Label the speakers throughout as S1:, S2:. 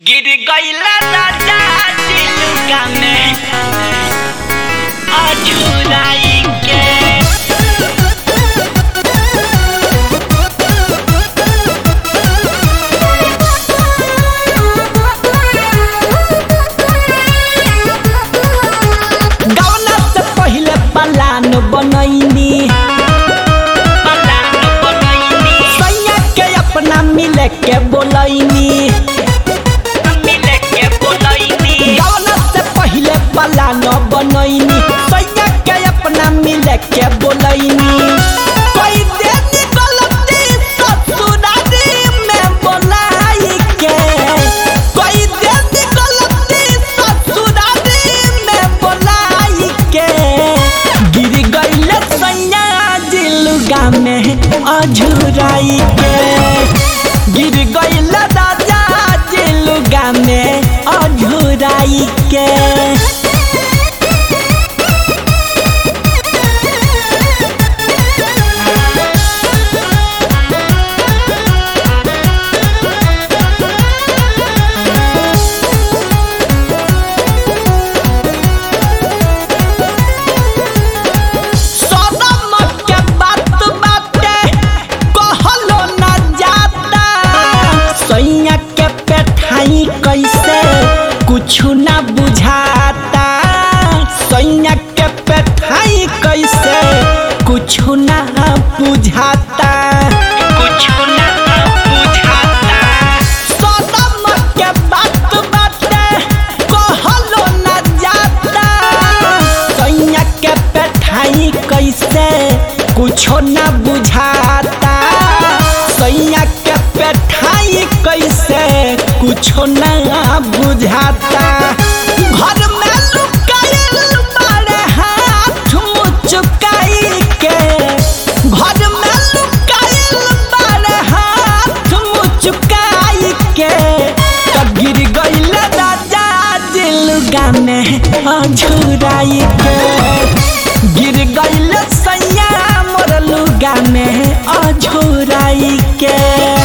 S1: गिर गईला राजा दिलुका में अझुराई के
S2: गौना से पहिले पलान बनैनी
S1: पलान बनैनी
S2: सैया के अपना मिले के बोलैनी
S1: मिले के बोलैनी
S2: गौना से पहिले पलान बनैनी सैया के अपना मिले के बोलैनी कोई देनी गलती ससुरारी में बोलाई के कोई देनी गलती ससुरारी में बोलाई के गिर गईले सैया जिलुगा में अझुराई के गिर गईले राजा जिलुगा में अझुराई के सदम के बात बाटे कहलो न जाता सैया के पेठाई कैसे कुछु न बुझाता सैया के पेठाई कैसे कुछु न बुझाता
S1: कुछ ना बुझाता
S2: सदम के बात बाटे कहलो न जाता सैया के पेठाई कैसे कुछो न बुझाता सैया के पेठाई कैसे कुछो न बुझाता घर में लुकायल बड़े हाथ मुचुकाई के घर में लुकायल बड़े हाथ मुचुकाई के तब गिर गईल राजा दिलगा में अझुराई के गिर गईल सैया मोर लुगा में अझुराई के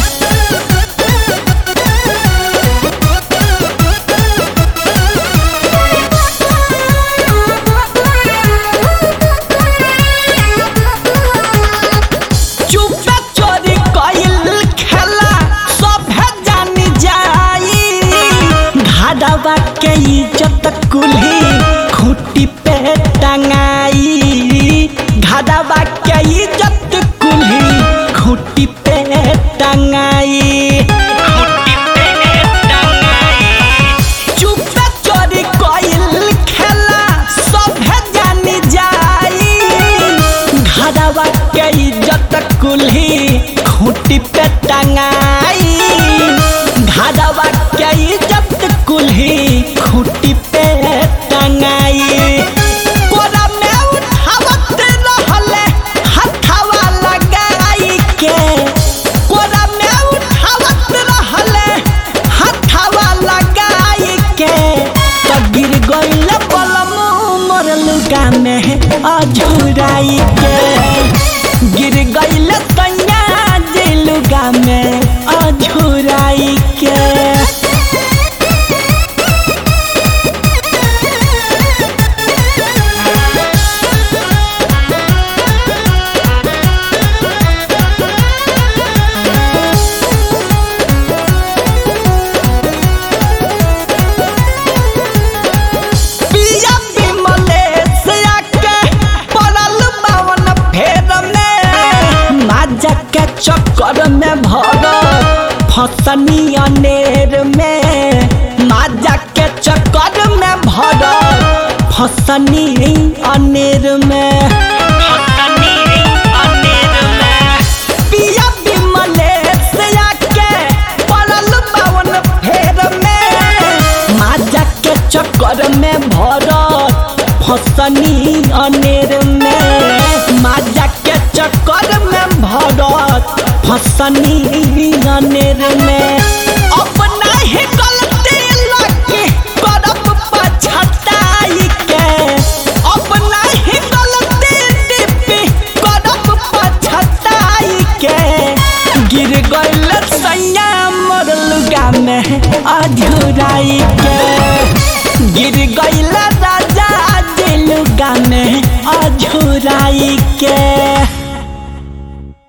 S2: चुपे चोरी कइल खेला सभे जानी जाई घाडवा के इज्जत कुल्ही खूटी पे टंगाई घाडवा के इज्जत कुल्ही खूटी पे टंगाई
S1: खुटी पे टंगाई
S2: चुपे चोरी कइल खेला सभे जानी जाई घरवा के इज्जत कुल्ही खूटी पे टंगाई घरवा के इज्जत कुल्ही खूटी पे टंगाई कोरा में उठावत रहले हथवा लगाई के कोरा में उठावत रहले हथवा लगाई के तो गिर गईल पलमू मोर लुगा में अझुराई के गिर गईल सैया जिलुगा में अझुराई के पिया विमलेश आके पड़ल बावन फेर में माजा के चक्कर में भर फसनी अनेर में माजा के चक्कर में भर फसनी अनेर में
S1: हसनी अनेर में
S2: पिया विमलेश आके पड़ल बावन फेर में माजा के चक्कर में भरत फसनी अनेर में माजा के चक्कर में भरत फसनी अनेर में अपना ही गलती लगे करब पछताई के अपना ही गलती अझुराई के गिर गईला राजा दिल गाने अझुराई के